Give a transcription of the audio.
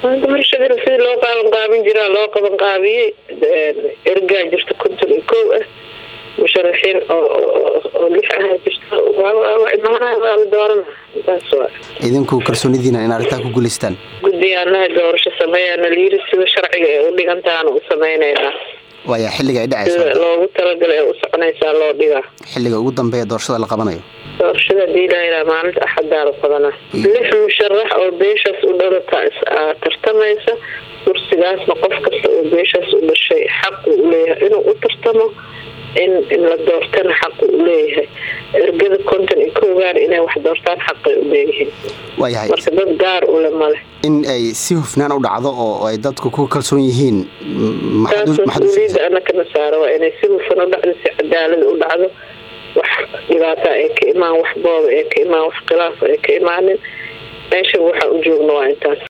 doorashadana sidii loo qaaban qaabin jiraa loo qaban qaabiyey ergaa jirta konton iyo kow ah musharaxiin oo lix ah jirta imaanaha waa la doorana taas waa idinku kalsoonidiina in arrintaa ku guulaystaan guddiyaanaha doorasho sameeyaana layiri sida sharciga ee u dhigantaana u sameyneynaa waaya xilliga ay dhacayso sida loogu talagalay ee u soconaysaa loo dhigaa xilliga ugu dambeeya doorashada la qabanayo doorashada hadii layiraa maalinta axadaa la qabanaa lix musharax oo beeshaas u dhalata tartamaysa kursigaasna qof kasta oo beeshaas u dhashay xaqu u leeyahay inuu u tartamo in in la doortana xaqu u leeyahay ergada konton iyo koogaan inay wax doortaan xaqay u leeyihiin waayahay marka dad gaar ule male in ay si hufnaan u dhacdo oo ay dadku ku kalsoon yihiin taas mas-uuliyadda anakana saara waa inay si hufan u dhacdo si cadaalad u dhacdo wax dhibaata ay ka imaan wax booba ee ka imaan wax khilaafa ay ka imaanin meesha waxaa u joogna waa intaas